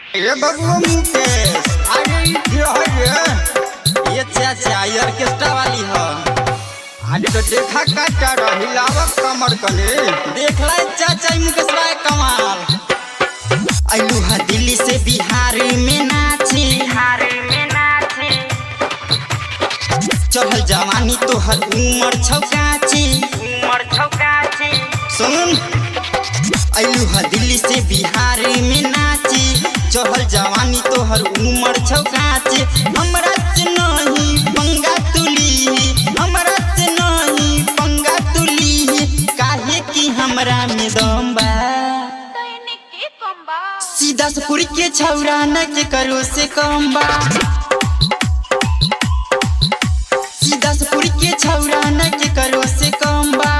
ये बबुआ मुकेश अरे ई क्या है ये ये चाचा ये ऑर्केस्ट्रा वाली हो आज तो देखा काटा रही लावक कमर कने देखला ई चाचा ई मुकेश भाई कमाल अइलू हा दिल्ली से बिहार में नाची बिहार में नाचे चढ़ल जवानी तोहर उमर छौकाची उमर छौकाचे सुन अइलू हा दिल्ली से बिहार में नाची चढ़ल जवानी तोहर उमर छौकाची हमरा से नहीं पंगा तुली हमरा से नहीं पंगा तुली काहे कि हमरा में दम बा तैने के कम्बा सीधा से पुरी के छौरा न के करो से कम बा सीधा से पुरी के छौरा न के करो से कम बा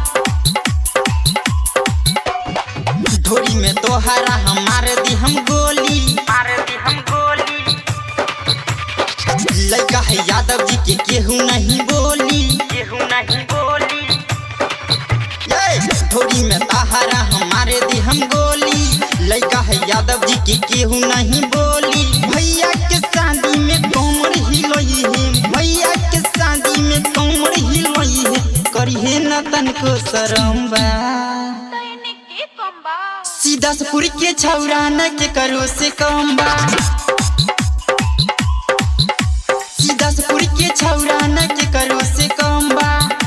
ढोरी में तोहरा हमार दी हम गोली मार दी हम गोली लड़का है यादव जी के केहू नहीं बोली केहू नहीं बोली ये ढोरी में तोहरा हमारे दी हम गोली लड़का है यादव जी के केहू नहीं बोली भैया के शादी में कमर हिलोई है भैया के शादी में कमर हिलोई है करिए न तनको शरम बा तैने के कम्बा सीधा से पुरी के छौरा न के करो से कम बा सीधा से पुरी के छौरा न के करो से कम बा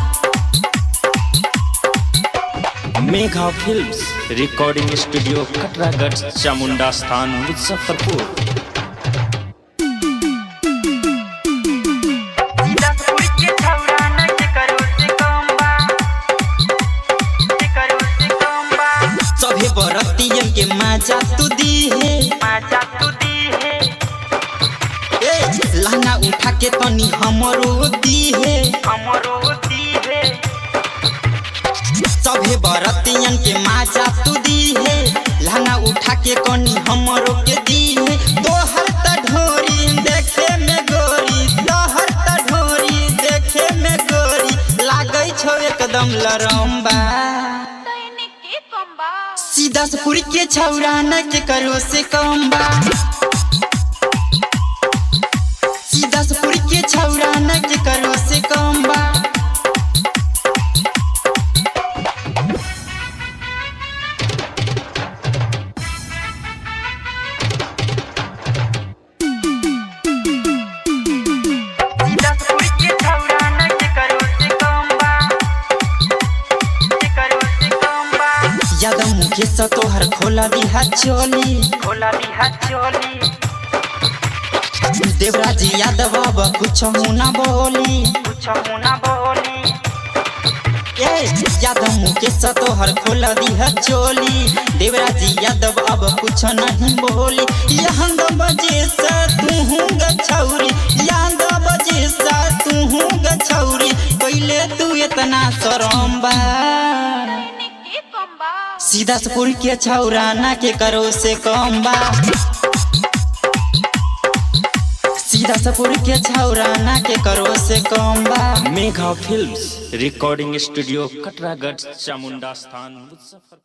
Megha films recording studio Katragarh Chamunda स्थान मुजफ्फरपुर सीधा पुरी के छौरा न के करो से कम्बा के करो से कम्बा सभे बरतियन के मजा तू दी है माचा तू दी है ए लहंगा उठा के तनी हमरो दी है हमरो दी है सभे बरतियन के मजा तू दी है लहंगा उठा के कनी हमरो के दी है तोहर त ढोरी देखे में गोरी तोहर त ढोरी देखे में गोरी लागै छौ एकदम लरम्बा तैने के कम्बा सीधा से पुरी के छौरा न के करो से कम बा सीधा से पुरी के छौरा न के करो से कम बा सीधा पुरी के छौरा न के करो से कम्बा के करो से कम्बा यादव मुकेश तोहर खोला दिहा चोली खोला दी हाथ चोली देवराज यादव अब कुछ ना बोली कुछ मुना बोली ए यादव मुकेश तोहर खोला दिहा चोली देवराज यादव अब कुछ नहीं बोली यहाँ दो बजे से तू गछौरी यादव बजे से तू गछौरी पहले तू इतना शरम बा तैने के कम्बा सीधा से पुर के छौरा ना के करो से कम बा सीधा से पुर के छौरा ना के करो से कम बा Megha films recording studio Katragarh Chamunda स्थान मुजफ्फरपुर